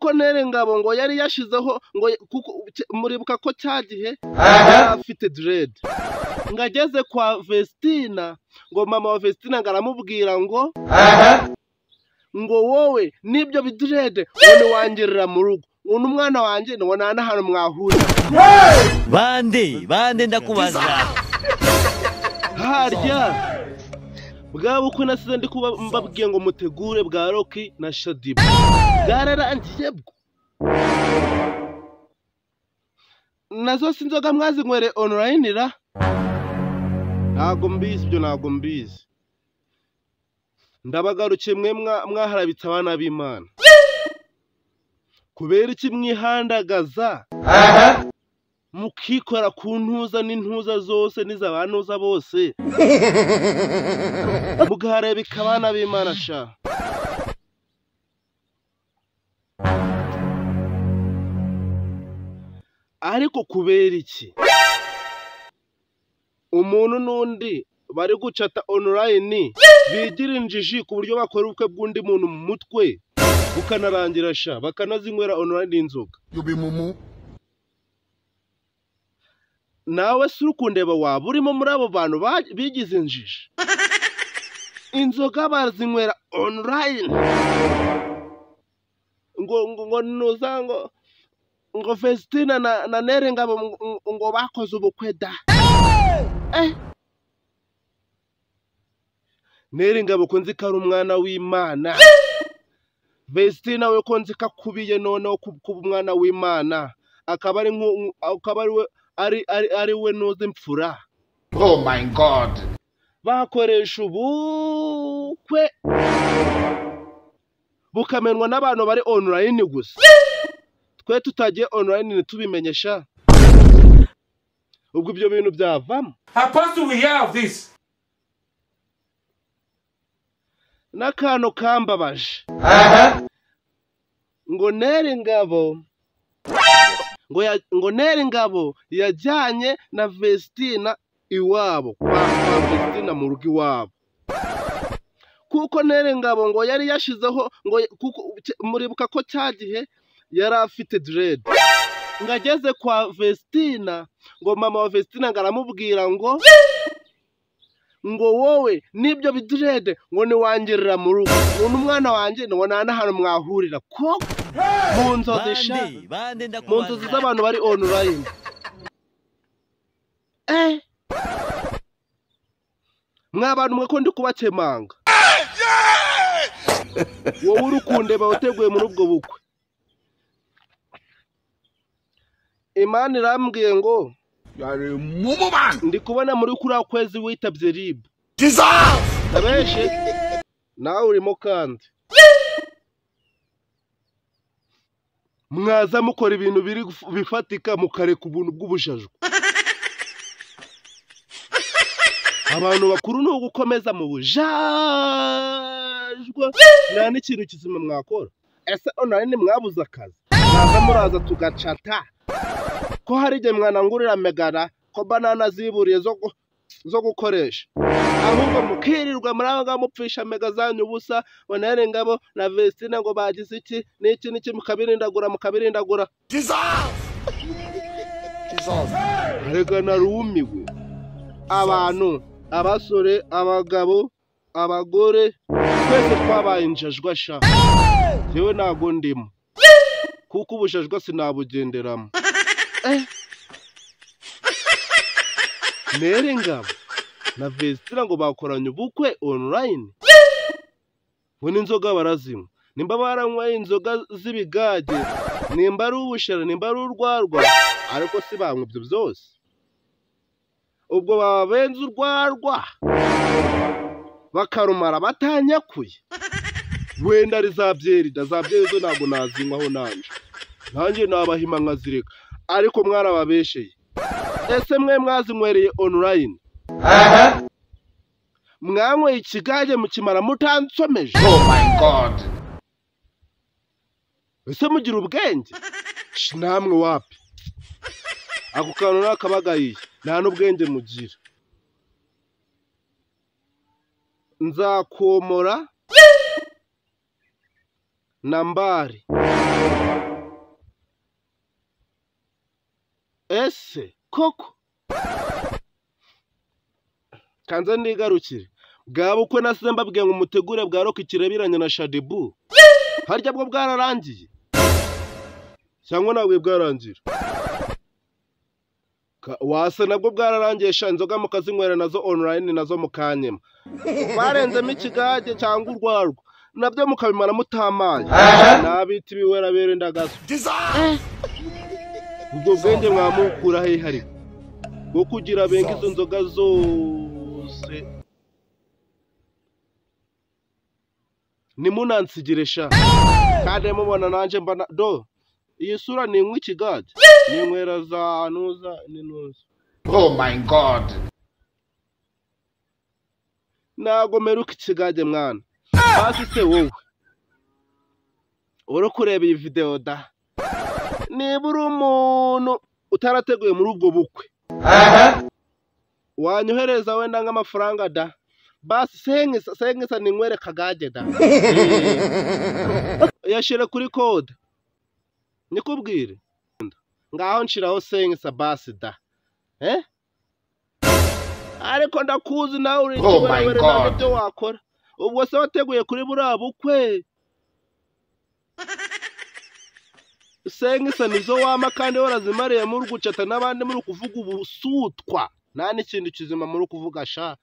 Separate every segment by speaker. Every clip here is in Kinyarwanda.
Speaker 1: Koloneli Ngabo ngo yari yashyizeho ngo kuko muribuka ko cya gihe yari afite direde ngo ageze kwa Vestina ngo mama wa Vestina ngo aramubwira ngo ngo wowe n'ibyo bidirede none wangerera mu rugo ubu ni umwana wanjye nubona hano hantu mwahurira
Speaker 2: bande bande ndakubaza
Speaker 1: harya bwa bukwe nasize ndi kuba mbabwiye ngo mutegure bwa roki na shadibu bwararangiye bwo nazo si inzoga mwazinywere onurayini ra ntago mbizi ibyo ntago mbizi ndabagarukiye mwe mwa- mwaharabitse abana b'imana kubera iki mwihandagaza mukikora ku ntuza n'intuza zose n'iza ba ntuza bose mukaharebeka abana b'imana sha ariko kubera iki umuntu n'undi bari gucata onurayini bigira injiji ku buryo bakora ubukwe bw'undi muntu mu mutwe bukanarangira sha bakanazinywera onurayini inzoga nawe si uri kundeba waba urimo muri abo bantu ba- bigize injiji inzoga bazinywera onurayini ngo ngo ngo nuza ngo ngo Festina na, na Nere Ngabo ngo- ngo- ngo bakoze ubukwe da eh. Nere Ngabo ko nzi ko ari umwana w'Imana Festina we ko nzi ko akubiye noneho ku- kuba umwana w'Imana akaba ari nku- nku- akaba ari we ari ari ari we nuzi imfura
Speaker 3: Oh my god.
Speaker 1: bakoresha ubukwe bukamenwa n'abantu bari online gusa twe tutagiye online ntitubimenyesha ubwo ibyo bintu byavamo
Speaker 4: How possible we hear of this?
Speaker 1: n'akantu kambabaje ngo nere ingabo ngo ya, ngo nere ingabo yajyanye na Vestina iwabo kwa kwa Vestina mu rugo iwabo kuko nere ingabo ngo yari yashyizeho ngo kuko cya- muribuka ko cya gihe yari afite direde ngo ageze kwa Vestina ngo mama wa Vestina ngo aramubwira ngo ngo wowe n'ibyo bidirede ngo niwangerera mu rugo ubu ni umwana wanjye nubona hano hantu mwahurira ko mu nzozi sha
Speaker 2: bande bande
Speaker 1: mu nzozi
Speaker 2: ndakubaza
Speaker 1: z'abantu bari onurayini eh mwa bantu mwe ko ndi kubakemanga wowe uri kundeba wateguye muri ubwo bukwe imana irambwiye ngo
Speaker 3: You are a mumu man.
Speaker 1: ndi kubona muri kuriya kwezi witabye ribu
Speaker 3: Dissolve.
Speaker 1: abenshi nawe urimo kandi mwaza mukora ibintu biri guf- bifatika mukareka ubuntu bw'ubujajwe abantu bakuru ni ugukomeza mu bujajwe nta n'ikintu kizima mwakora ese onurayini mwabuze akazi mwaza muraza tugacata ko hari igihe mwanangurira megara ko banana ziburiye zo gu- zo gukoresha ahubwo mukirirwa muri aho ngaho mupfisha mega zanyu ubusa bonere ngabo na vestina ngo bagize iki n'iki n'iki mukabirindagura mukabirindagura
Speaker 3: Dissolve. Dissolve.
Speaker 1: reka narumiwe abantu abasore abagabo abagore twese twabaye injajwa sha yewe ntago ndimo kuko ubujajwa sinabugenderamo Eh. nere ngabo na vesitira ngo bakoranye ubukwe onurayini ngo n'inzoga barazinywa nimba baranyweye inzoga z'ibigage nimba ari ubushera nimba ari urwarwa ariko si banywa ibyo byose ubwo baba benze urwarwa bakarumara batanyakuye wenda ari za byeri da za byeri zo ntabwo nazinywaho nanjye nanjye nabahima nkazireka ariko mwarababesheye ese mwe mwazinywereye onurayini mwanyweye ikigage mukimara mutansomeje
Speaker 3: Oh my god.
Speaker 1: ese mugira ubwenge Shi, namwe wapi ako kantu nakabagayiye nta n'ubwenge mugira nzakomora nambari ese koko kanze ndigarukire bwaba ukwe nasize mbabwiye ngo umutegure bwa rock ikirebiranye na shadibu harya bwo bwararangiye cyangwa nabwe bwarangira Ka- wase nabwo bwararangiye sha inzoga mukazinywera nazo online nazo mukanyema barenzemo ikigage cyangwa urwarwa nabyo mukabimara mutamaye nabita ibiwera bera indagazo
Speaker 3: Dissolve!
Speaker 1: ubwo bwenge mwamukura hehe ariko bwo kugira benga izo nzoga zose nimunansigire sha kandi mubona nanjye mba na do iyi sura ni inkwi ikigage ni inywera za nuza n'inuza
Speaker 3: Oh my god!
Speaker 1: ntago meruka ikigage mwana hasi se wowe uri kureba iyi videwo da niba uri umuntu utarateguye muri ubwo bukwe wanyohereza wenda nk'amafaranga da basi sengisa sengisa ninywere kagage da Eh, yashyire kuri kode nikubwire ngaho nshiraho sengisa basi da eh ariko ndakuzi nawe uri
Speaker 3: Oh my
Speaker 1: ikiwerewere ntabwo
Speaker 3: God.
Speaker 1: ibyo wakora ubwo se wateguye kuri buriya bukwe sengisa nizo wama kandi warazimariye muri gucata n'abandi muri kuvuga ubusutwa nta n'ikindi kizima muri kuvuga sha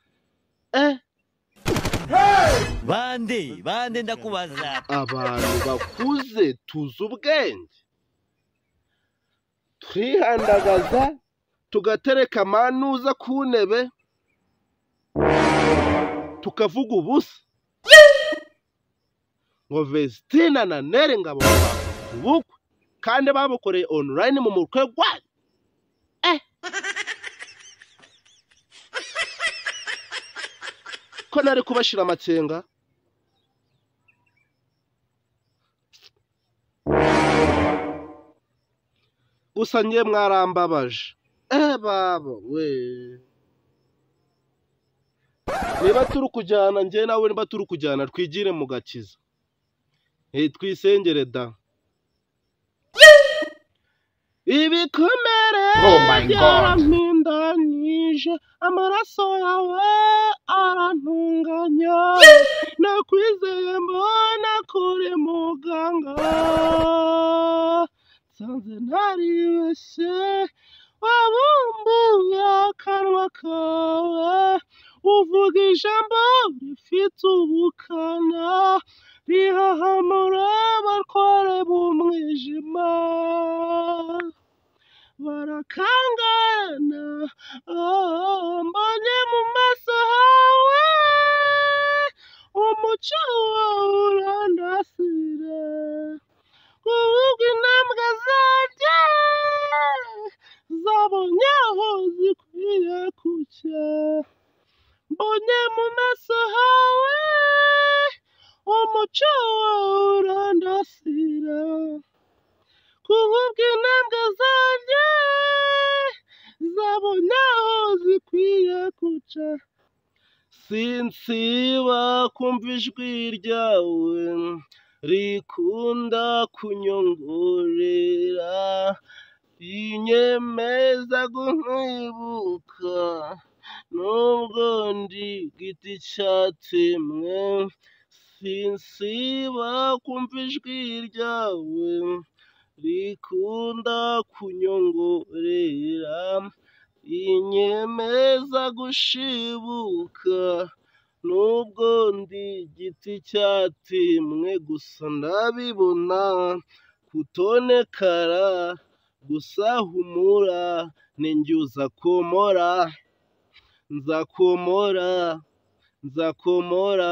Speaker 1: eh
Speaker 2: bande bande ndakubaza
Speaker 1: abantu bakuze tuzi ubwenge turihandagaza tugatereka amanuza ku ntebe tukavuga ubusa ngo vestina na nere ngabo bakoze ubukwe kandi babukoreye online mu mutwe gwanyu eh ko nari kubashira amakenga gusa njye mwarambabaje eh babo we niba turi kujyana njye nawe niba turi kujyana twigire mu gakiza eh twisengere da ibikomere
Speaker 3: Oh my God.
Speaker 1: byarampindanije amaraso yawe arantunganya nakwizeye mbona kuri muganga nsanze naribeshye wabumbuye akanwa kawe uvuga ijambo rifite ubukana rihahamura abarware b'umwijima barakangana ah, mbonye mu maso hawe umuco wawe urandasire kuvuga intambwe zanjye zabonye aho zikwiye kujya mbonye mu maso hawe umuco wawe urandasira kuvuga intambwe zanjye zabonye aho zikwiye kujya sinsiba kumva ijwi ryawe rikunda kunyongorera rinyemeza gunkwibuka nubwo ndi giti cyatemwe sinsiba kumva ijwi ryawe rikunda kunyongorera rinyemeza gushibuka nubwo ndi igiti cyatemwe gusa ndabibona kutonekara gusa humura ninjye uzakomora nzakomora nzakomora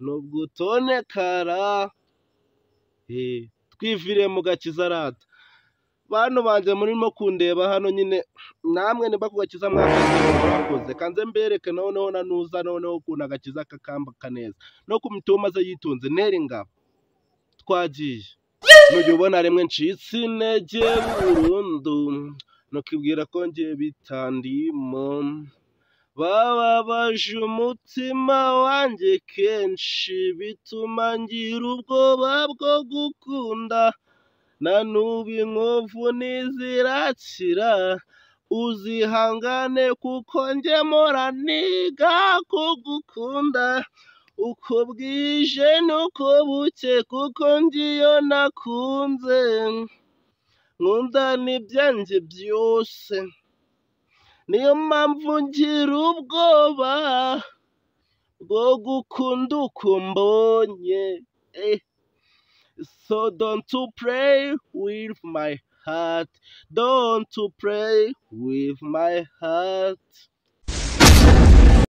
Speaker 1: nubwo utonekara Eh, twivire mu gakiza rata bantu banjye murimo kundeba hano nyine namwe nimba kugakiza mwakazi mwakoze kanze mbereke noneho nanuza noneho ukuntu agakiza kakambaka neza no ku mitoma ze yitonze nere ingabo twagiye nujya ubona rimwe ncitse intege burundu nukibwira ko ngiye bitandimo bababaje umutima wanjye kenshi bituma ngira ubwoba bwo gukunda na n'ubu inkovu ntizirakira uzihangane kuko njye mpora niga kugukunda uko bwije n'uko buke kuko ngiyo nakunze nkunda n'ibyanjye byose niyo mpamvu ngira ubwoba bwo gukunda uko mbonye eh. so don't to play with my heart don't to play with my heart